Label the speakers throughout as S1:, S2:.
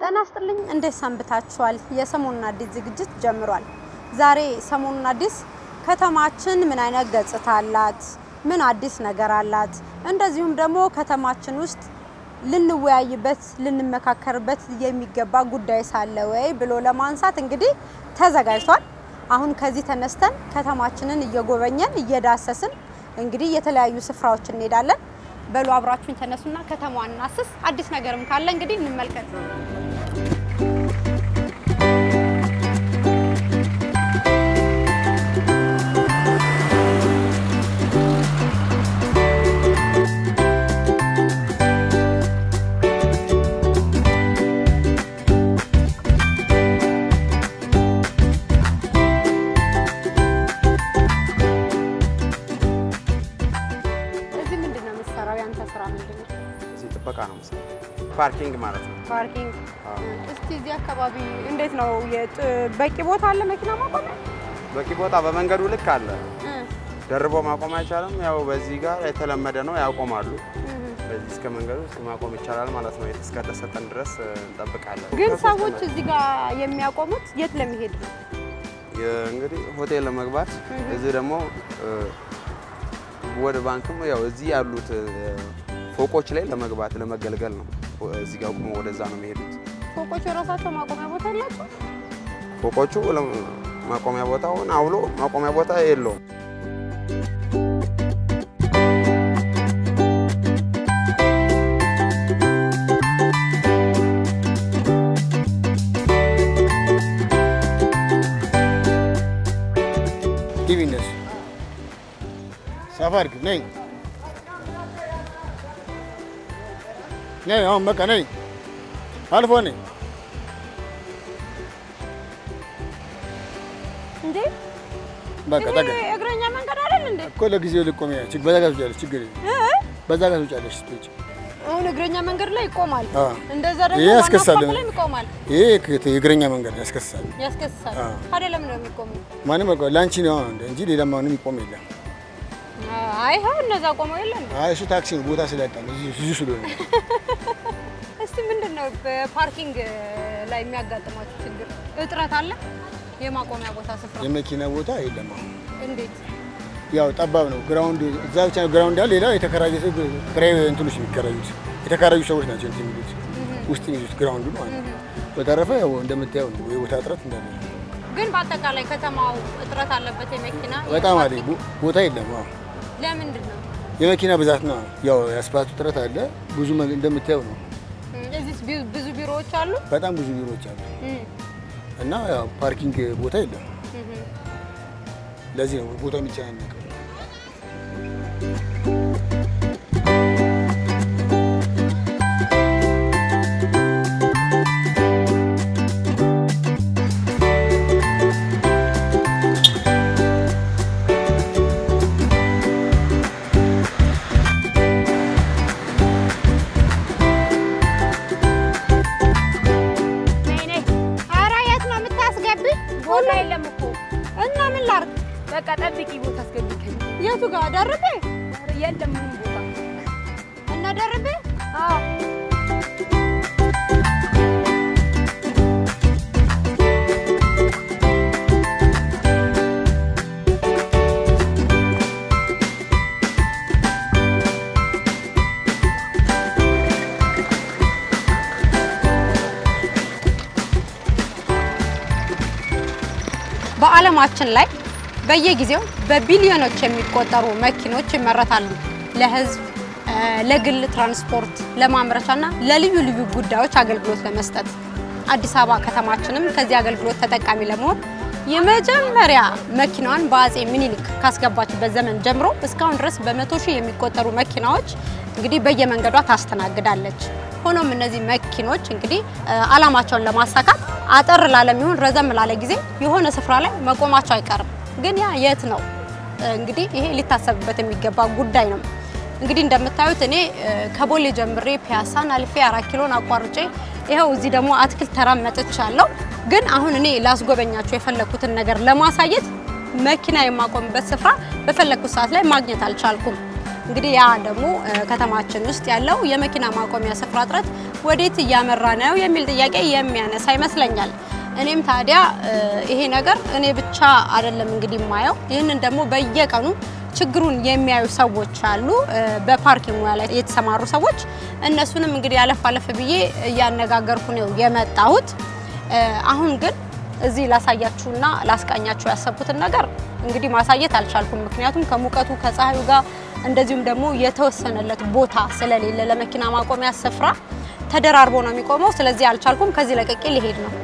S1: ጤና ይስጥልኝ። እንዴት ሰንብታችኋል? የሰሞኑን አዲስ ዝግጅት ጀምሯል። ዛሬ ሰሞኑን አዲስ ከተማችን ምን አይነት ገጽታ አላት፣ ምን አዲስ ነገር አላት፣ እንደዚሁም ደግሞ ከተማችን ውስጥ ልንወያይበት ልንመካከርበት የሚገባ ጉዳይ ሳለ ወይ ብሎ ለማንሳት እንግዲህ ተዘጋጅቷል። አሁን ከዚህ ተነስተን ከተማችንን እየጎበኘን እየዳሰስን እንግዲህ የተለያዩ ስፍራዎች እንሄዳለን። በሉ አብራችሁን ተነሱና ከተማዋን እናስስ። አዲስ ነገርም ካለ እንግዲህ እንመልከት። እዚህ ምንድን ነው የምትሰራው? ያንተ ስራ ምንድን ነው?
S2: እዚህ ጥበቃ ነው የምሰራው። ፓርኪንግ ማለት ነው።
S1: ፓርኪንግ።
S2: አዎ።
S1: እስቲ እዚህ አካባቢ እንዴት ነው? የጥ- በቂ ቦታ አለ መኪና ማቆሚያ?
S2: በቂ ቦታ በመንገዱ ልክ አለ።
S1: እ
S2: ደርቦ ማቆም አይቻልም። ያው በዚህ ጋር የተለመደ ነው፣ ያቆማሉ።
S1: እ
S2: በዚህ እስከ መንገዱ እስከ ማቆም ይቻላል ማለት ነው። እስከተሰጠን ድረስ እ, እንጠብቃለን።
S1: ግን
S2: ከሶስት
S1: ሰዎች
S2: ቀን
S1: እዚህ ጋር የሚያቆሙት የት ለመሄድ ነው?
S2: የ- እንግዲህ ሆቴል ለመግባት እዚህ ደግሞ እ, ወደ ባንክም ያው እዚህ ያሉት እ, ፎቆች ላይ ለመግባት ለመገልገል ነው። እዚህ ጋር ቆሞ ወደዛ ነው የሚሄዱት።
S1: ፎቆች የራሳቸው ማቆሚያ ቦታ የላቸው?
S2: ፎቆቹ ለ- ማቆሚያ ቦታውን አውሎ ማቆሚያ ቦታ የለውም።
S3: ግቢ እንደሱ ሳፋ አድርጊ ነይ ነይ አሁን በቃ ነይ አልፎ ነይ
S1: እንዴ
S3: በቃ ጠጋ
S1: ይሄ እግረኛ መንገድ አይደል እንዴ?
S3: እኮ ለጊዜው ልቆሚ ችግ በዛ ጋር ትውጫለሽ ችግር የለም
S1: እ?
S3: በዛ ጋር ትውጫለሽ ስትወጪ
S1: አሁን እግረኛ መንገድ ላይ ይቆማል።
S3: አዎ።
S1: እንደዛ ደግሞ
S3: ይሄ
S1: ዋናው
S3: ያስከሳል።
S1: አስፋልት ላይም ይቆማል፣
S3: ይሄ ከ- የእግረኛ መንገድ ያስከስሳል
S1: ያስከስሳል።
S3: አዎ።
S1: ታዲያ ለምን ነው የሚቆመው?
S3: ማንም በቃ ለአንቺ ነው እንደ እንጂ ሌላ ማንም ይቆም የለም
S1: አይ ይኸው እነዛ ቆመው የለ እንዴ?
S3: አይ እሱ ታክሲ ነው ቦታ ስላጣ ነው እዚህ እዚህ ስለሆነ
S1: እስቲ ምንድን ነው በፓርኪንግ ላይ የሚያጋጥማችሁ ችግር? እጥረት አለ? የማቆሚያ ቦታ ስፍራ
S3: የመኪና ቦታ የለም አሁን
S1: እንዴት?
S3: ያው ጠባብ ነው ግራውንድ እዛ ብቻ ነው ግራውንድ ያለ ሌላ የተከራየ ሰው ክራይ እንትኖች የሚከራዩት የተከራዩ ሰዎች ናቸው እንትን የሚሉት ውስጥ የሚይዙት ግራውንዱ ማለት ነው በተረፈ ያው እንደምታየው ነው የቦታ እጥረት እንዳለ ነው።
S1: ግን በአጠቃላይ ከተማው እጥረት አለበት የመኪና
S3: በጣም አለ
S1: የፓርኪንግ?
S3: ቦ- ቦታ የለም አዎ
S1: ለምንድን ነው?
S3: የመኪና ብዛት ነው ያው የአስፋልቱ እጥረት አለ ብዙ መ- እንደምታየው ነው
S1: እዚህ ብዙ ቢሮዎች አሉ።
S3: በጣም ብዙ ቢሮዎች አሉ
S1: እም፣
S3: እና ያው ፓርኪንግ ቦታ የለም
S1: እም።
S3: ለዚህ ነው ቦታው የሚጨናነቀው
S1: ነይ ነይ። ኧረ የት ነው የምታስገብኝ? ቦታ የለም እኮ እና ምን ላድርግ?
S4: በቃ ጠብቂ፣ ቦታ አስገብተኝ።
S1: የቱ ጋር ደርቤ?
S4: የለም ምንም ቦታ።
S1: እነ ደርቤ?
S4: አዎ
S1: በዓለማችን ላይ በየጊዜው በቢሊዮኖች የሚቆጠሩ መኪኖች ይመረታሉ። ለሕዝብ እ፣ ለግል ትራንስፖርት፣ ለማምረቻና ለልዩ ልዩ ጉዳዮች አገልግሎት ለመስጠት አዲስ አበባ ከተማችንም ከዚህ አገልግሎት ተጠቃሚ ለመሆን የመጀመሪያ መኪናዋን በአጼ ምኒልክ ካስገባችበት ዘመን ጀምሮ እስካሁን ድረስ በመቶ ሺህ የሚቆጠሩ መኪናዎች እንግዲህ በየመንገዷ ታስተናግዳለች። ሆኖም እነዚህ መኪኖች እንግዲህ እ፣ ዓላማቸውን ለማሳካት አጠር ላለ የሚሆን ረዘም ላለ ጊዜ የሆነ ስፍራ ላይ መቆማቸው አይቀርም። ግን ያ የት ነው? እ፣ እንግዲህ ይሄ ሊታሰብበት የሚገባ ጉዳይ ነው። እንግዲህ እንደምታዩት እኔ እ፣ ከቦሌ ጀምሬ ፒያሳን አልፌ አራት ኪሎን አቋርጬ ይኸው እዚህ ደግሞ አትክልት ተራ መጥቻለሁ። ግን አሁን እኔ ላስጎበኛቸው የፈለኩትን ነገር ለማሳየት መኪና የማቆምበት ስፍራ በፈለኩት ሰዓት ላይ ማግኘት አልቻልኩም። እንግዲህ ያ ደግሞ እ፣ ከተማችን ውስጥ ያለው የመኪና ማቆሚያ ስፍራ እጥረት ወዴት እያመራ ነው የሚል ጥያቄ የሚያነሳ ይመስለኛል። እኔም ታዲያ እ፣ ይሄ ነገር እኔ ብቻ አይደለም እንግዲህ የማየው ይህንን ደግሞ በየቀኑ ችግሩን የሚያዩ ሰዎች አሉ፣ እ፣ በፓርኪንግ ሙያ ላይ የተሰማሩ ሰዎች። እነሱንም እንግዲህ አለፍ አለፍ ብዬ እያነጋገርኩ ነው የመጣሁት። እ፣ አሁን ግን እዚህ ላሳያችሁና ላስቃኛችሁ ያሰብኩትን ነገር እንግዲህ ማሳየት አልቻልኩም። ምክንያቱም ከሙቀቱ ከፀሐዩ ጋር እንደዚሁም ደግሞ የተወሰነለት ቦታ ስለሌለ ለመኪና ማቆሚያ ስፍራ ተደራርቦ ነው የሚቆመው። ስለዚህ አልቻልኩም። ከዚህ ለቅቄ ሊሄድ ነው።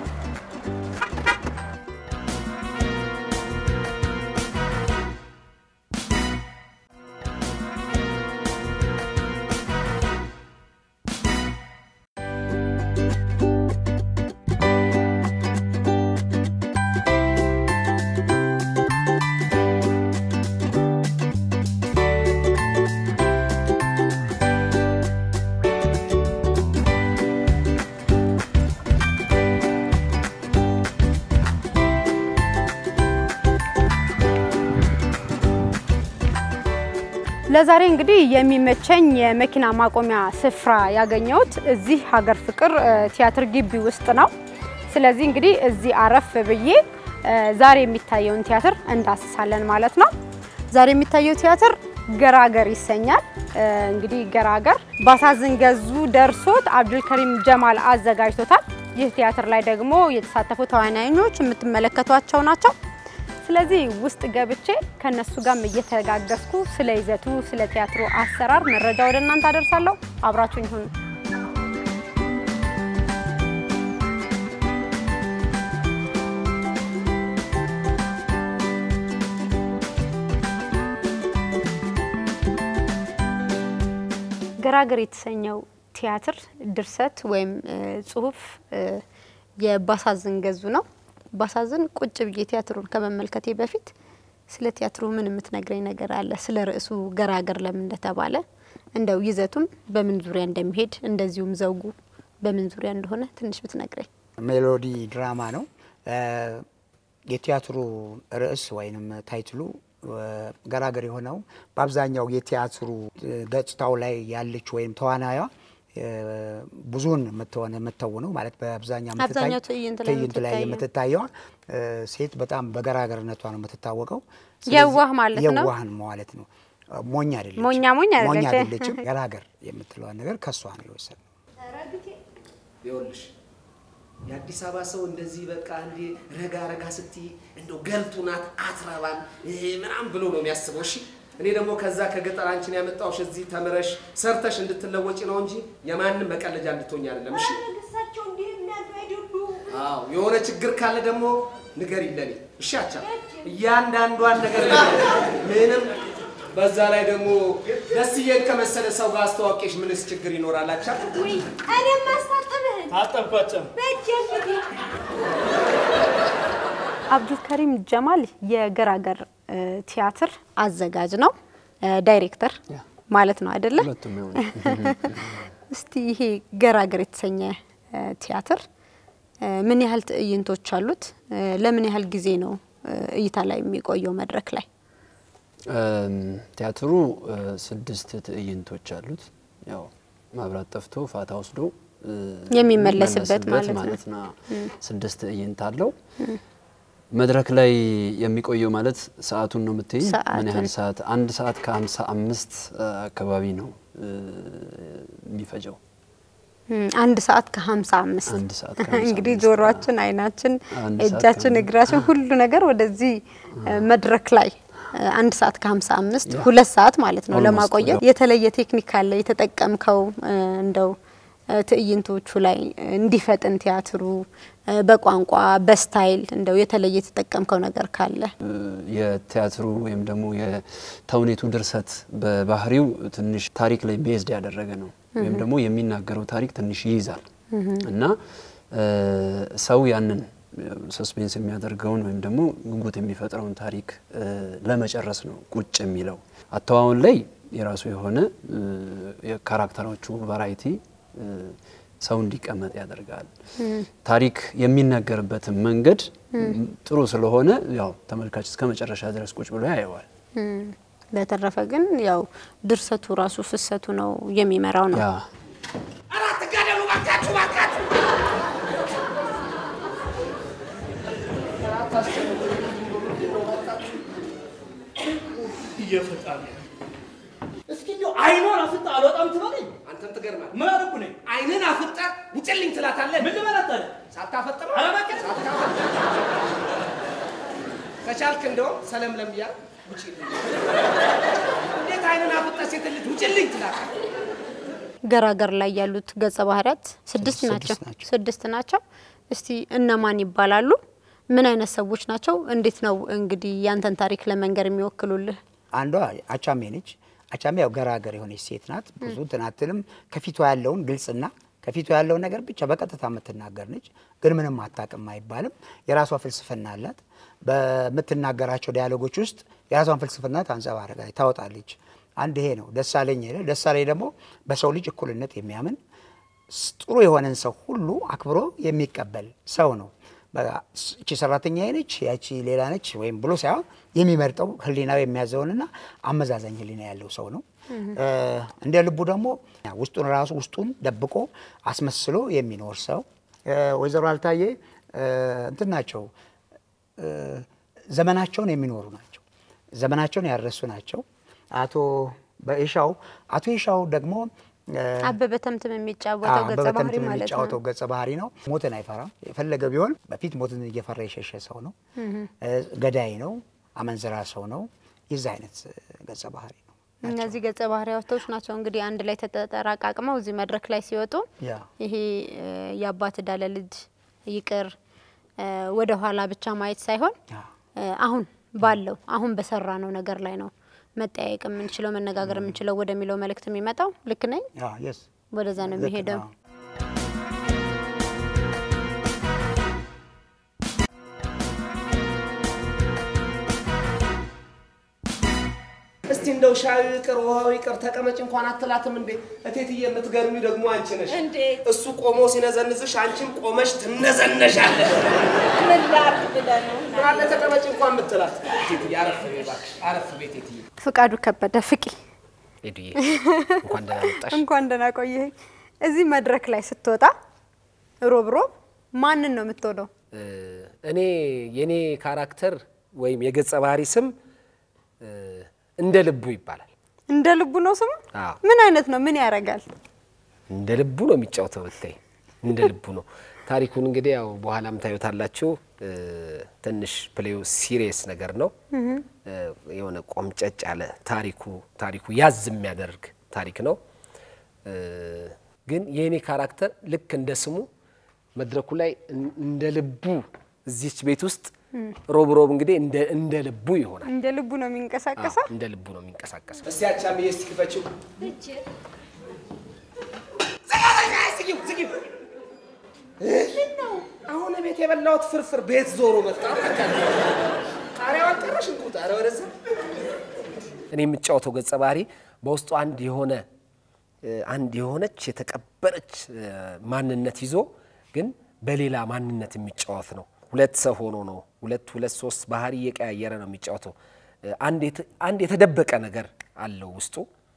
S1: ለዛሬ እንግዲህ የሚመቸኝ የመኪና ማቆሚያ ስፍራ ያገኘሁት እዚህ ሀገር ፍቅር እ፣ ቲያትር ግቢ ውስጥ ነው። ስለዚህ እንግዲህ እዚህ አረፍ ብዬ እ፣ ዛሬ የሚታየውን ቲያትር እንዳስሳለን ማለት ነው። ዛሬ የሚታየው ቲያትር ገራገር ይሰኛል። እ፣ እንግዲህ ገራገር ባሳዝን ገዙ ደርሶት አብዱልከሪም ጀማል አዘጋጅቶታል። ይህ ቲያትር ላይ ደግሞ የተሳተፉ ተዋናዮች የምትመለከቷቸው ናቸው። ስለዚህ ውስጥ ገብቼ ከነሱ ጋርም እየተጋገዝኩ ስለ ይዘቱ፣ ስለ ቲያትሩ አሰራር መረጃ ወደ እናንተ አደርሳለሁ። አብራችሁኝ ሁኑ። ገራገር የተሰኘው ቲያትር ድርሰት ወይም እ፣ ጽሁፍ እ፣ የባሳዝን ገዙ ነው። ባሳዝን ቁጭ ብዬ ቲያትሩን ከመመልከቴ በፊት ስለ ቲያትሩ ምን የምትነግረኝ ነገር አለ? ስለ ርዕሱ ገራገር ለምን እንደተባለ እንደው ይዘቱም በምን ዙሪያ እንደሚሄድ እንደዚሁም ዘውጉ በምን ዙሪያ እንደሆነ ትንሽ ብትነግረኝ።
S5: ሜሎዲ ድራማ ነው። እ፣ የቲያትሩ ርዕስ ወይንም ታይትሉ እ፣ ገራገር የሆነው በአብዛኛው የቲያትሩ እ፣ ገጽታው ላይ ያለች ወይም ተዋናዩ ብዙውን የምትሆነ የምትተውነው ማለት በአብዛኛው የምትታይ-
S1: አብዛኛው ትዕይንት ላይ
S5: ትዕይንት ላይ
S1: የምትታየው።
S5: የምትታየዋ እ፣ ሴት በጣም በገራገርነቷ ነው የምትታወቀው። ስለዚህ
S1: የዋህ ማለት ነው።
S5: የዋህን ማለት ነው። ሞኝ አይደለችም።
S1: ሞኛ ሞኝ አይደለች።
S5: አይደለችም። ገራገር የምትለዋን ነገር ከሷ ነው የወሰድነው።
S6: ይኸውልሽ የአዲስ አበባ ሰው እንደዚህ በቃ እንዲ ረጋ ረጋ ስትይ እንደው ገልቱ ናት አትረባም ይሄ ምናምን ብሎ ነው የሚያስበው። እሺ እኔ ደግሞ ከዛ ከገጠር አንቺን ያመጣሁሽ እዚህ ተምረሽ ሰርተሽ እንድትለወጪ ነው እንጂ የማንም መቀለጃ እንድትሆኝ አይደለም። እሺ አዎ የሆነ ችግር ካለ ደግሞ ንገሪ ለኔ። እሺ አቻ እያንዳንዷን ነገር ንገሪ። ምንም በዛ ላይ ደግሞ ደስዬን ከመሰለ ሰው ጋር አስተዋውቄሽ ምንስ ችግር ይኖራል? አቻ
S4: እኔም ማስታጠብህን
S7: አጠብኳቸው።
S4: በእጅ እንግዲህ
S1: አብዱልከሪም ጀማል የገራገር እ፣ ቲያትር አዘጋጅ ነው፣ እ፣ ዳይሬክተር ማለት ነው አይደለ?
S7: ሁለቱም ይሆኑ።
S1: እስቲ ይሄ ገራገር የተሰኘ እ፣ ቲያትር እ፣ ምን ያህል ትዕይንቶች አሉት? እ፣ ለምን ያህል ጊዜ ነው እ፣ እይታ ላይ የሚቆየው መድረክ ላይ?
S7: እም፣ ቲያትሩ እ፣ ስድስት ትዕይንቶች አሉት። ያው መብራት ጠፍቶ ፋታ ወስዶ እ፣
S1: የሚመለስበት
S7: የሚመለስበት
S1: ማለት ነው።
S7: ነው። ስድስት ትዕይንት አለው። መድረክ ላይ የሚቆየው ማለት ሰዓቱን ነው የምትይኝ? ምን
S1: ሰዓቱን።
S7: ያህል ሰዓት? አንድ ሰዓት ከሀምሳ አምስት አካባቢ ነው እ፣ የሚፈጀው።
S1: እም፣ አንድ ሰዓት ከሀምሳ አምስት
S7: አንድ ሰዓት ከሀምሳ
S1: እንግዲህ
S7: አምስት
S1: ጆሮአችን፣ አይናችን፣
S7: አንድ ሰዓት
S1: እጃችን፣
S7: ከሀምሳ
S1: እግራችን ሁሉ ነገር ወደዚህ እ፣ መድረክ ላይ እ፣ አንድ ሰዓት ከሀምሳ አምስት
S7: ያ።
S1: ሁለት ሰዓት ማለት ነው
S7: Almost
S1: ለማቆየት
S7: ያው።
S1: የተለየ ቴክኒክ አለ የተጠቀምከው እ፣ እንደው እ፣ ትዕይንቶቹ ላይ እንዲፈጥን ቲያትሩ እ፣ በቋንቋ በስታይል እንደው የተለየ የተጠቀምከው ነገር ካለ
S7: እ፣ የቲያትሩ ወይም ደግሞ የተውኔቱ ድርሰት በባህሪው ትንሽ ታሪክ ላይ ቤዝድ ያደረገ ነው። ወይም ደግሞ የሚናገረው ታሪክ ትንሽ ይይዛል እና እ፣ ሰው ያንን ሰስፔንስ የሚያደርገውን ወይም ደግሞ ጉጉት የሚፈጥረውን ታሪክ እ፣ ለመጨረስ ነው ቁጭ የሚለው። አተዋወን ላይ የራሱ የሆነ እ፣ የካራክተሮቹ ቫራይቲ እ፣ ሰው እንዲቀመጥ ያደርጋል። ታሪክ የሚነገርበትን መንገድ ጥሩ ስለሆነ ያው ተመልካች እስከ መጨረሻ ድረስ ቁጭ ብሎ ያየዋል።
S1: በተረፈ ግን ያው ድርሰቱ ራሱ ፍሰቱ ነው የሚመራው ነው።
S7: ያ
S6: አራት ጋደሉ ባካችሁ ባካችሁ
S8: እየፈጣሪ እስኪ እንደው አይኗን አፍጣ አልወጣም ትበለኝ።
S6: አንተም ትገርማለህ።
S8: ምን አደረኩ ነኝ?
S6: አይንን አፍጠ ውጭልኝ ትላታለህ።
S8: ምን ልበላት ታዲያ?
S6: ሳታፈጥ ነው
S8: ኧረ እባክህ።
S6: ሳታፈጥ ከቻልክ እንደውም ሰለም ለምያ ውጭልኝ። እንዴት አይንን አፍጠ ሴት ልጅ ውጭልኝ ትላታለህ?
S1: ገራገር ላይ ያሉት ገጸ ባህሪያት ስድስት
S5: ስድስት
S1: ናቸው።
S5: ናቸው።
S1: ስድስት ናቸው። እስቲ እነማን ይባላሉ? ምን አይነት ሰዎች ናቸው? እንዴት ነው እንግዲህ ያንተን ታሪክ ለመንገር የሚወክሉልህ?
S5: አንዷ አቻሜ ነች። አቻሜ ያው ገራገር የሆነች ሴት ናት። ብዙ እንትን አትልም። ከፊቷ ያለውን ግልጽና ከፊቷ ያለውን ነገር ብቻ በቀጥታ የምትናገር ነች። ግን ምንም አታውቅም አይባልም። የራሷ ፍልስፍና አላት። በምትናገራቸው ዲያሎጎች ውስጥ የራሷን ፍልስፍና ታንጸባርቃለች፣ ታወጣለች። አንድ ይሄ ነው። ደሳለኝ ይላል። ደሳለኝ ደግሞ በሰው ልጅ እኩልነት የሚያምን ስ- ጥሩ የሆነን ሰው ሁሉ አክብሮ የሚቀበል ሰው ነው። በቃ ስ- እቺ ሰራተኛ ነች ያቺ ሌላ ነች ወይም ብሎ ሳይሆን የሚመርጠው ሕሊናው የሚያዘውንና አመዛዛኝ ሕሊና ያለው ሰው ነው። እ፣ እንደ ልቡ ደግሞ ውስጡን ራሱ ውስጡን ደብቆ አስመስሎ የሚኖር ሰው እ፣ ወይዘሮ አልታዬ እ፣ እንትን ናቸው እ፣ ዘመናቸውን የሚኖሩ ናቸው። ዘመናቸውን ያረሱ ናቸው። አቶ በኢሻው አቶ ኢሻው ደግሞ እ፣
S1: አበበ ተምትም የሚጫወተው ገጸ
S5: አበበ
S1: ባህሪ
S5: ተምትም
S1: ማለት
S5: የሚጫወተው
S1: ነው።
S5: ገጸ ባህሪ ነው። ሞትን አይፈራም። የፈለገ ቢሆን በፊት ሞትን እየፈራ የሸሸ ሰው ነው። እ፣ ገዳይ ነው። አመንዝራ ሰው ነው። የዚህ አይነት እ፣ ገጸ ባህሪ ነው።
S1: እነዚህ ገጸ ባህሪያቶች ናቸው እንግዲህ አንድ ላይ ተጠራቃቅመው እዚህ መድረክ ላይ ሲወጡ
S5: ያ
S1: ይሄ እ፣ የአባት ዕዳ ለልጅ ይቅር እ፣ ወደ ኋላ ብቻ ማየት ሳይሆን
S5: ያ
S1: እ፣ አሁን ባለው አሁን በሰራ ነው ነገር ላይ ነው መጠያየቅ የምንችለው መነጋገር የምንችለው ወደሚለው መልእክት የሚመጣው ልክ ነኝ።
S5: ያ የስ
S1: ወደዛ ነው
S5: ልክ
S1: የሚሄደው።
S5: ነው።
S6: እስቲ እንደው ሻዩ ይቅር ውሃው ይቅር ተቀመጭ እንኳን አትላትም እንዴ? እቴትዬ የምትገርሚ ደግሞ አንቺ ነሽ።
S4: እንዴት?
S6: እሱ ቆሞ ሲነዘንዝሽ አንቺም ቆመሽ ትነዘነሻለሽ።
S4: ምን ላድርግ ብለህ ነው?
S6: ምን አለ ተቀመጭ እንኳን ምትላት? እቴትዬ አረፍ በይ እባክሽ፣ አረፍ በይ እቴትዬ።
S1: ፍቃዱ ከበደ ፍቂ
S6: ሄዱዬ እንኳን ደህና መጣሽ።
S1: እንኳን ደህና ቆየህ። እዚህ መድረክ ላይ ስትወጣ ሮብ ሮብ ማንን ነው የምትወደው?
S6: እ፣ እኔ የኔ ካራክተር ወይም የገጸ ባህሪ ስም እ፣ እንደ ልቡ ይባላል።
S1: እንደ ልቡ ነው ስሙ?
S6: አዎ።
S1: ምን አይነት ነው? ምን ያደርጋል?
S6: እንደ ልቡ ነው የሚጫወተው። ብታይ እንደ ልቡ ነው። ታሪኩን እንግዲህ ያው በኋላም ታዩታላችሁ። እ፣ ትንሽ ፕሌው ሲሪየስ ነገር ነው። እ፣ የሆነ ቆምጨጭ ያለ ታሪኩ ታሪኩ ያዝ የሚያደርግ ታሪክ ነው። እ፣ ግን የእኔ ካራክተር ልክ እንደ ስሙ መድረኩ ላይ እን- እንደ ልቡ እዚች ቤት ውስጥ ሮብ ሮብ እንግዲህ እንደ እንደ ልቡ ይሆናል።
S1: እንደ ልቡ ነው የሚንቀሳቀሰው?
S6: እንደ ልቡ ነው የሚንቀሳቀሰው። እስቲ አቻምዬ እስቲ ክፈችው። አሁን ቤት የበላሁት ፍርፍር ቤት ዞሮ መጣ። ጣሪያው አልቀረሽ እንቁ ጣሪያ ወደዛ። እኔ የምጫወተው ገጸ ባህሪ በውስጡ አንድ የሆነ እ፣ አንድ የሆነች የተቀበረች እ፣ ማንነት ይዞ ግን በሌላ ማንነት የሚጫወት ነው። ሁለት ሰው ሆኖ ነው ሁለት ሁለት ሶስት ባህሪ እየቀያየረ ነው የሚጫወተው። እ፣ አንድ የተ- አንድ የተደበቀ ነገር አለው ውስጡ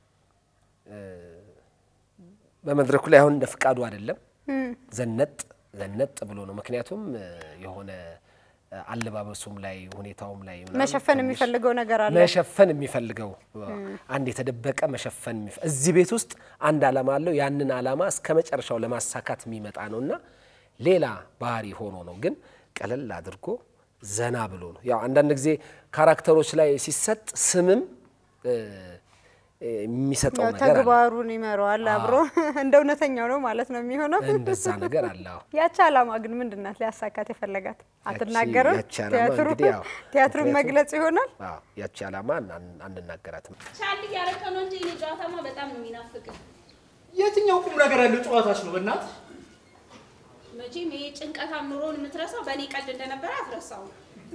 S6: በመድረኩ ላይ አሁን እንደ ፍቃዱ አይደለም፣ ዘነጥ ዘነጥ ብሎ ነው። ምክንያቱም እ፣ የሆነ እ፣ አለባበሱም ላይ ሁኔታውም ላይ ምናምን
S1: መሸፈን
S6: ትንሽ
S1: የሚፈልገው ነገር አለ።
S6: መሸፈን የሚፈልገው አንድ የተደበቀ መሸፈን የሚፈ- እዚህ ቤት ውስጥ አንድ ዓላማ አለው። ያንን ዓላማ እስከ መጨረሻው ለማሳካት የሚመጣ ነው እና ሌላ ባህሪ ሆኖ ነው ግን ቀለል አድርጎ ዘና ብሎ ነው። ያው አንዳንድ ጊዜ ካራክተሮች ላይ ሲሰጥ ስምም እ፣ እ፣ የሚሰጠው
S1: ያው
S6: ነገር አለ።
S1: ተግባሩን ይመራዋል አብሮ እንደ እውነተኛው ነው ማለት ነው የሚሆነው።
S6: እንደዛ ነገር አለ። አዎ።
S1: ያቺ ዓላማ ግን ምንድን ናት? ሊያሳካት የፈለጋት አትናገርም።
S6: ያቺ ዓላማ
S1: ቲያትሩ
S6: እንግዲህ ያው
S1: ቲያትሩን
S6: ምክንያቱም-
S1: መግለጽ ይሆናል።
S6: አዎ፣ ያቺ ዓላማ አን- አንናገራትም።
S4: ቻል እያደረከ ነው እንጂ እኔ ጨዋታማ በጣም ነው የሚናፍቅ።
S8: የትኛው ቁም ነገር ያለው ጨዋታች ነው? በእናት
S4: መቼም ይሄ ጭንቀታም ኑሮን የምትረሳው በእኔ ቀልድ እንደነበረ አትረሳው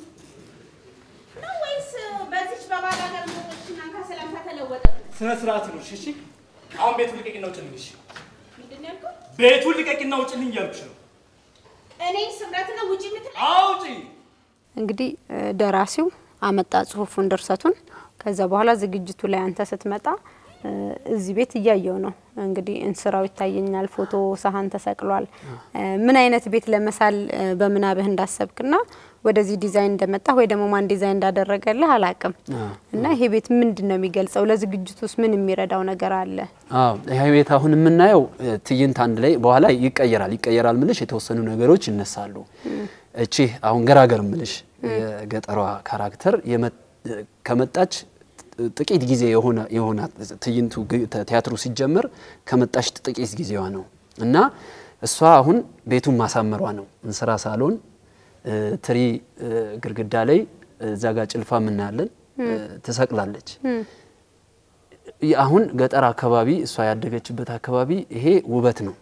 S4: ነው ወይስ በዚች በባል ሀገር ሞቶችና ከሰላምታ ተለወጠ?
S8: ስነ ስርዓት ነው። እሺ፣ አሁን ቤቱን ልቀቂና ውጭልኝ። እሺ፣
S4: ምንድን ነው ያልከው?
S8: ቤቱን ልቀቂና ውጭልኝ እያልኩሽ ነው።
S4: እኔ ስምረት ነው ውጪ የምትለኝ?
S8: አውጪ።
S1: እንግዲህ እ፣ ደራሲው አመጣ ጽሁፉን ድርሰቱን ከዛ በኋላ ዝግጅቱ ላይ አንተ ስትመጣ እ፣ እዚህ ቤት እያየው ነው እንግዲህ እንስራው ይታየኛል፣ ፎቶ ሳህን ተሰቅሏል። እ፣ ምን አይነት ቤት ለመሳል እ፣ በምናብህ እንዳሰብክና ወደዚህ ዲዛይን እንደመጣ ወይ ደግሞ ማን ዲዛይን እንዳደረገልህ አላቅም እና ይሄ ቤት ምንድን ነው የሚገልጸው? ለዝግጅቱ ውስጥ ምን የሚረዳው ነገር አለ?
S7: አዎ ይሄ ቤት አሁን የምናየው እ፣ ትዕይንት አንድ ላይ በኋላ ይቀየራል ይቀየራል ምልሽ የተወሰኑ ነገሮች ይነሳሉ። እቺ አሁን ገራገር ምልሽ የገጠሯ ካራክተር የመ- ከመጣች ጥቂት ጊዜ የሆነ የሆነ ትዕይንቱ ግ- ተ- ቲያትሩ ሲጀመር ከመጣች ጥቂት ጊዜዋ ነው እና እሷ አሁን ቤቱን ማሳመሯ ነው። እንስራ ሳሎን እ፣ ትሪ እ፣ ግድግዳ ላይ እዛ ጋር ጭልፋ የምናያለን እ፣ ትሰቅላለች። ይ- አሁን ገጠር አካባቢ እሷ ያደገችበት አካባቢ ይሄ ውበት ነው።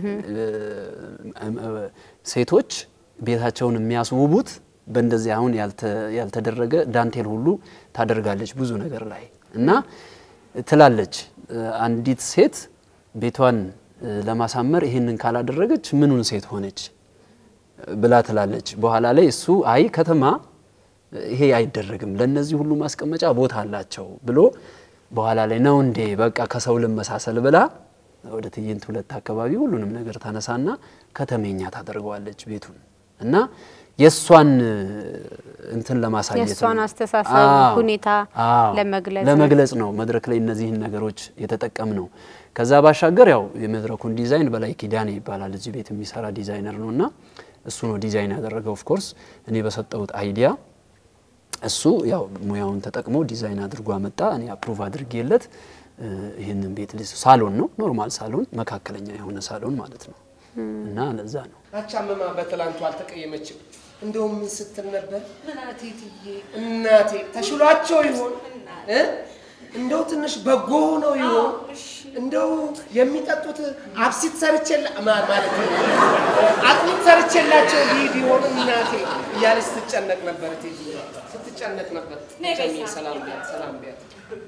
S7: እ፣ ሴቶች ቤታቸውን የሚያስውቡት በእንደዚህ አሁን ያልተ- ያልተደረገ ዳንቴል ሁሉ ታደርጋለች ብዙ ነገር ላይ እና ትላለች እ፣ አንዲት ሴት ቤቷን እ፣ ለማሳመር ይህንን ካላደረገች ምኑን ሴት ሆነች ብላ ትላለች። በኋላ ላይ እሱ አይ ከተማ ይሄ አይደረግም፣ ለነዚህ ሁሉ ማስቀመጫ ቦታ አላቸው ብሎ በኋላ ላይ ነው እንዴ በቃ ከሰው ልመሳሰል ብላ ወደ ትዕይንት ሁለት አካባቢ ሁሉንም ነገር ታነሳና ከተሜኛ ታደርገዋለች ቤቱን እና የእሷን እንትን ለማሳየት ነው።
S1: የእሷን አስተሳሰብ
S7: አዎ፣
S1: ሁኔታ
S7: አዎ፣
S1: ለመግለጽ ነው።
S7: ለመግለጽ ነው መድረክ ላይ እነዚህን ነገሮች የተጠቀም ነው። ከዛ ባሻገር ያው የመድረኩን ዲዛይን በላይ ኪዳኔ ይባላል እዚህ ቤት የሚሰራ ዲዛይነር ነው እና እሱ ነው ዲዛይን ያደረገው። ኦፍ ኮርስ እኔ በሰጠሁት አይዲያ እሱ ያው ሙያውን ተጠቅሞ ዲዛይን አድርጎ አመጣ። እኔ አፕሩቭ አድርጌለት እ፣ ይህንን ቤት ልስ ሳሎን ነው ኖርማል ሳሎን፣ መካከለኛ የሆነ ሳሎን ማለት ነው እና ለዛ ነው
S6: አቻምማ በትላንቱ አልተቀየመችም። እንደውም ምን ስትል ነበር? እናቴ ትዬ እናቴ ተሽሏቸው ይሆን እ? እንደው ትንሽ በጎ ሆነው ይሆን እንደው የሚጠጡት አብሲት ሰርቼላ ማ- ማለት ነው አጥሚት ሰርቼላቸው ሊሄድ ይሆን እናቴ እያለች ስትጨነቅ ነበር። እቴጌ ስትጨነቅ ነበር። ጨሚ ሰላም ቢያት ሰላም ቢያት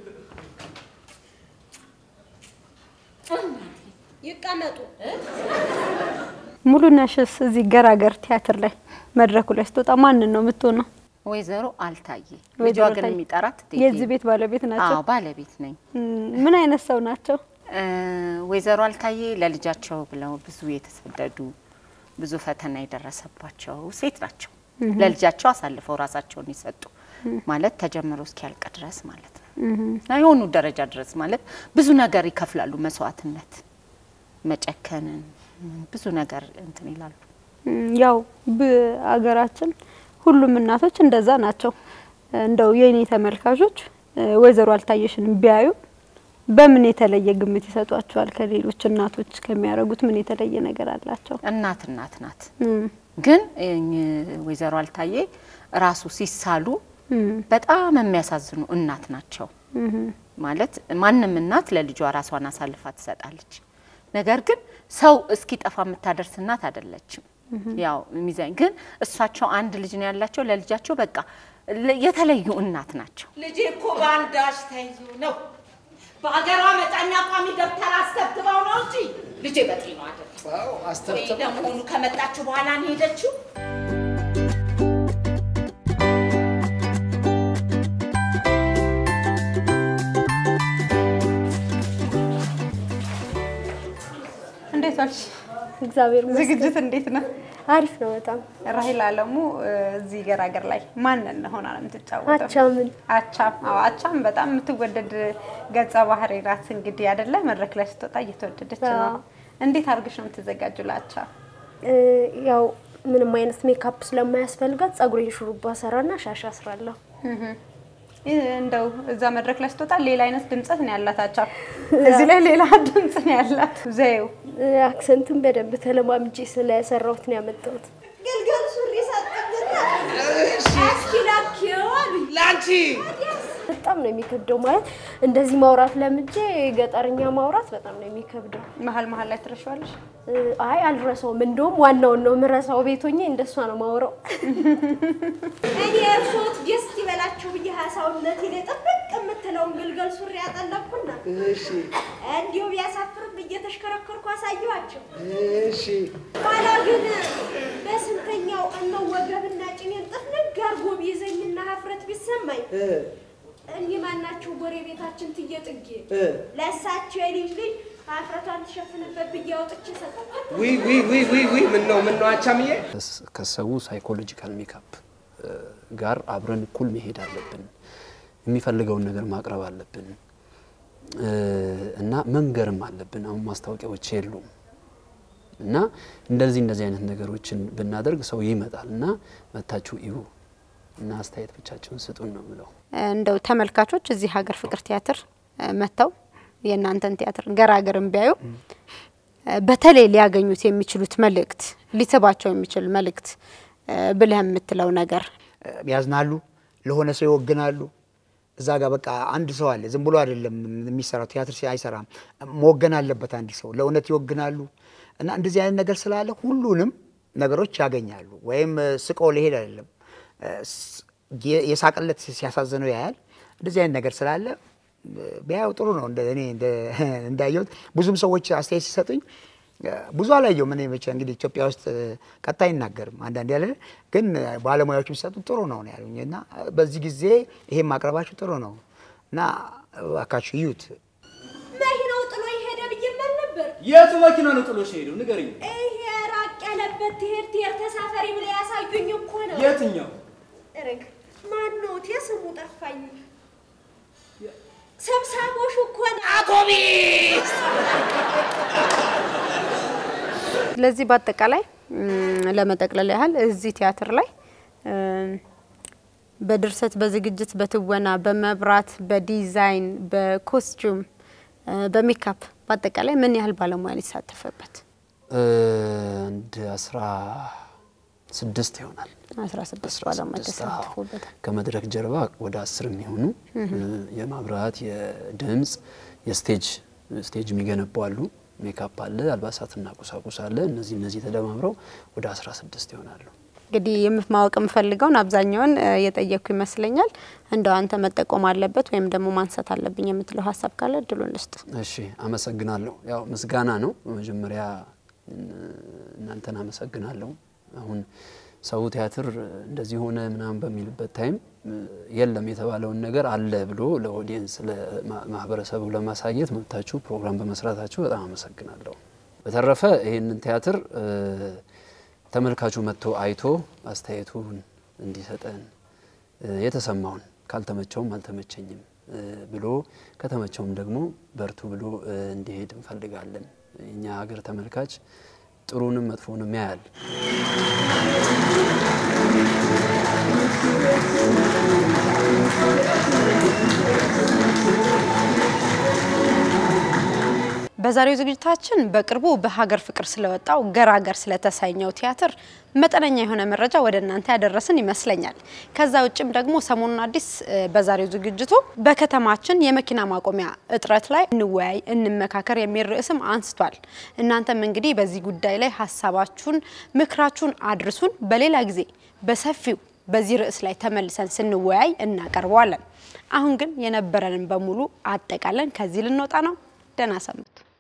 S4: ይቀመጡ።
S1: ሙሉነሽስ እዚህ ገራገር ቲያትር ላይ መድረኩ ላይ ስትወጣ ማንን ነው የምትሆነው?
S9: ወይዘሮ አልታየ ልጇ
S1: ወይዘሮ
S9: ግን
S1: አልታየ።
S9: የሚጠራት እቴጌ
S1: የዚህ ቤት ባለቤት ናቸው።
S9: አዎ ባለቤት ነኝ።
S1: እም፣ ምን አይነት ሰው ናቸው?
S9: እ፣ ወይዘሮ አልታየ ለልጃቸው ብለው ብዙ የተሰደዱ ብዙ ፈተና የደረሰባቸው ሴት ናቸው። ለልጃቸው አሳልፈው ራሳቸውን የሰጡ ማለት ተጀምሮ እስኪያልቅ ድረስ ማለት ነው እና የሆኑ ደረጃ ድረስ ማለት ብዙ ነገር ይከፍላሉ። መስዋዕትነት፣ መጨከንን ብዙ ነገር እንትን ይላሉ።
S1: እም፣ ያው በአገራችን ሁሉም እናቶች እንደዛ ናቸው። እንደው የኔ ተመልካቾች እ፣ ወይዘሮ አልታየሽን ቢያዩ በምን የተለየ ግምት ይሰጧቸዋል? ከሌሎች እናቶች ከሚያደርጉት ምን የተለየ ነገር አላቸው?
S9: እናት እናት ናት።
S1: እም፣
S9: ግን እኝ- ወይዘሮ አልታየ ራሱ ሲሳሉ
S1: እም፣
S9: በጣም የሚያሳዝኑ እናት ናቸው።
S1: እም፣
S9: ማለት ማንም እናት ለልጇ ራሷን አሳልፋ ትሰጣለች። ነገር ግን ሰው እስኪጠፋ የምታደርስ እናት አይደለችም። ያው ሚዛን ግን እሳቸው አንድ ልጅ ነው ያላቸው። ለልጃቸው በቃ ለ- የተለዩ እናት ናቸው።
S4: ልጄ እኮ በአንዳች ተይዞ ነው በሀገሯ መጫኛ ቋሚ ደብተር አስተብትበው ነው እንጂ ልጄ በጤና አይደለም።
S6: አዎ
S4: ወይ
S6: አስተብተብ
S4: ለመሆኑ ከመጣችሁ በኋላ ነው ሄደችው?
S1: እንዴት ዋልሽ?
S10: እግዚአብሔር ይመስገን
S1: ዝግጅት እንዴት ነው?
S10: አሪፍ ነው በጣም
S1: ራሂል አለሙ እ፣ እዚህ ገራገር ላይ ማንን ሆና ነው የምትጫወተው?
S10: አቻምን
S1: አቻም አዎ፣ አቻም በጣም የምትወደድ ገጸ ባህሪ ናት። እንግዲህ አይደለ መድረክ ላይ ስትወጣ እየተወደደች ነው።
S10: አዎ።
S1: እንዴት አድርገሽ ነው የምትዘጋጁ ለአቻ?
S10: እ፣ ያው ምንም አይነት ሜካፕ ስለማያስፈልጋት ጸጉሬን ሹሩባ ሰራና ሻሽ አስራለሁ።
S1: ይህ እንደው እዛ መድረክ ላይ ስትወጣ ሌላ አይነት ድምጸት ነው ያላት አቻ፣ እዚህ ላይ ሌላ ድምጽ ነው ያላት። ዘዬው
S10: እ፣ አክሰንቱን በደንብ ተለማምጄ ስለሰራሁት ነው ያመጣሁት።
S4: ግልገል ሱሪ ሰጠኝና እስኪ ላኪው አሉኝ።
S6: ለአንቺ
S10: በጣም ነው የሚከብደው ማለት እንደዚህ ማውራት ለምጄ ገጠርኛ ማውራት በጣም ነው የሚከብደው።
S1: መሀል መሀል ላይ ትረሻዋለሽ።
S10: እ፣ አይ አልረሳውም። እንደውም ዋናውን ነው የምረሳው። ቤቶኜ እንደሷ ነው ማውራው።
S4: እኔ እርሶት ደስ ይበላችሁ ብዬ ሀሳውነት ላይ ጥብቅ የምትለውን ግልገል ሱሪ ያጠለቅኩና
S6: እሺ
S4: እንዲሁ ቢያሳፍርም እየተሽከረከርኩ አሳየኋቸው።
S6: እሺ
S4: ኋላ ግን በስንተኛው ቀን ነው ወገብና ጭኔን ጥፍንግ አድርጎ ቢይዘኝና ሀፍረት ቢሰማኝ
S6: እ
S10: እኒህ ማናቸው ጎረቤታችን ትዬ ጥጌ
S6: እ።
S10: ለእሳቸው የልጅ ልጅ ሀፍረቷን ትሸፍንበት ብዬ አውጥቼ ሰጠኋት።
S6: ውይ ውይ ውይ ውይ ውይ ምን ነው ምን ነው አቻምዬ
S7: ከሰው ሳይኮሎጂካል ሜካፕ ጋር አብረን እኩል መሄድ አለብን። የሚፈልገውን ነገር ማቅረብ አለብን እ፣ እና መንገርም አለብን። አሁን ማስታወቂያዎች የሉም እና እንደዚህ እንደዚህ አይነት ነገሮችን ብናደርግ ሰው ይመጣል እና መታችሁ እዩ እና አስተያየት ብቻችሁን ስጡን ነው ብለው
S1: እንደው ተመልካቾች እዚህ ሀገር ፍቅር ቲያትር እ፣ መጥተው የእናንተን ቲያትር ገራገርን ቢያዩ እ፣ በተለይ ሊያገኙት የሚችሉት መልእክት ሊስባቸው የሚችል መልእክት እ፣ ብለህ የምትለው ነገር
S5: ያዝናሉ፣ ለሆነ ሰው ይወግናሉ። እዛ ጋር በቃ አንድ ሰው አለ፣ ዝም ብሎ አይደለም የሚሰራው ቲያትር ሲ- አይሰራም። መወገን አለበት አንድ ሰው ለእውነት ይወግናሉ። እና እንደዚህ አይነት ነገር ስላለ ሁሉንም ነገሮች ያገኛሉ። ወይም እ፣ ስቆ ሊሄድ አይደለም እ፣ ስ- የ- የሳቅለት ሲያሳዝነው ያያል። እንደዚህ አይነት ነገር ስላለ እ፣ ቢያየው ጥሩ ነው። እንደ እኔ እንደ- እንዳየሁት ብዙም ሰዎች አስተያየት ሲሰጡኝ እ፣ ብዙ አላየሁም። እኔ መቼ እንግዲህ ኢትዮጵያ ውስጥ እ፣ ቀጥታ አይናገርም አንዳንድ ያለ ግን እ፣ ባለሙያዎች የሚሰጡ ጥሩ ነው ነው ያሉኝ እና እ፣ በዚህ ጊዜ ይሄን ማቅረባችሁ ጥሩ ነው እና እባካችሁ እዩት።
S10: መኪናው ጥሎ ይሄደ ብዬ መል ነበር።
S8: የቱ መኪና ነው ጥሎሽ ሄደው? ንገሪኝ።
S10: ይሄ ራቅ ያለበት ትሄድ ትሄድ ተሳፈሪ ብለ ያሳዩኝ እኮ ነው።
S8: የትኛው?
S10: እርግ ማን ነው? ስሙ ጠፋኝ። ሰብሳቦሹ እኮ ነው።
S8: አውቶቢስ
S1: ስለዚህ በአጠቃላይ እም፣ ለመጠቅለል ያህል እዚህ ቲያትር ላይ እም፣ በድርሰት፣ በዝግጅት፣ በትወና፣ በመብራት፣ በዲዛይን፣ በኮስቱም፣ እ፣ በሜካፕ በአጠቃላይ ምን ያህል ባለሙያ ነው የተሳተፈበት?
S7: እ፣ አንድ አስራ ስድስት ይሆናል።
S1: 16 ባለሙያ
S7: 16 አዎ።
S1: ተሳትፎበታል።
S7: ከመድረክ ጀርባ ወደ አስር የሚሆኑ እ፣ የማብራት፣ የድምፅ፣ የስቴጅ ስቴጅ የሚገነቡ አሉ። ሜካፕ አለ፣ አልባሳትና ቁሳቁስ አለ። እነዚህ እነዚህ ተደማምረው ወደ 16 ይሆናሉ።
S1: እንግዲህ የምፍ- ማወቅ የምፈልገውን አብዛኛውን እ፣ የጠየቅኩ ይመስለኛል። እንደው አንተ መጠቆም አለበት ወይም ደግሞ ማንሳት አለብኝ የምትለው ሀሳብ ካለ እድሉን ልስጥ።
S7: እሺ አመሰግናለሁ። ያው ምስጋና ነው መጀመሪያ እ፣ እናንተን አመሰግናለሁ። አሁን ሰው ቲያትር እንደዚህ ሆነ ምናምን በሚልበት ታይም እ፣ የለም የተባለውን ነገር አለ ብሎ ለኦዲየንስ ለማህበረሰቡ ለማሳየት መብታችሁ ፕሮግራም በመስራታችሁ በጣም አመሰግናለሁ። በተረፈ ይህንን ቲያትር እ፣ ተመልካቹ መጥቶ አይቶ አስተያየቱን እንዲሰጠን እ፣ የተሰማውን ካልተመቸውም አልተመቸኝም እ፣ ብሎ ከተመቸውም ደግሞ በርቱ ብሎ እ፣ እንዲሄድ እንፈልጋለን። እኛ ሀገር ተመልካች ጥሩንም መጥፎንም ያያል።
S1: በዛሬው ዝግጅታችን በቅርቡ በሀገር ፍቅር ስለወጣው ገራገር ስለተሰኘው ቲያትር መጠነኛ የሆነ መረጃ ወደ እናንተ ያደረስን ይመስለኛል። ከዛ ውጭም ደግሞ ሰሞኑን አዲስ እ፣ በዛሬው ዝግጅቱ በከተማችን የመኪና ማቆሚያ እጥረት ላይ እንወያይ፣ እንመካከር የሚል ርዕስም አንስቷል። እናንተም እንግዲህ በዚህ ጉዳይ ላይ ሀሳባችሁን፣ ምክራችሁን አድርሱን። በሌላ ጊዜ በሰፊው በዚህ ርዕስ ላይ ተመልሰን ስንወያይ እናቀርበዋለን። አሁን ግን የነበረንን በሙሉ አጠቃለን ከዚህ ልንወጣ ነው። ደህና ሰንብቱ።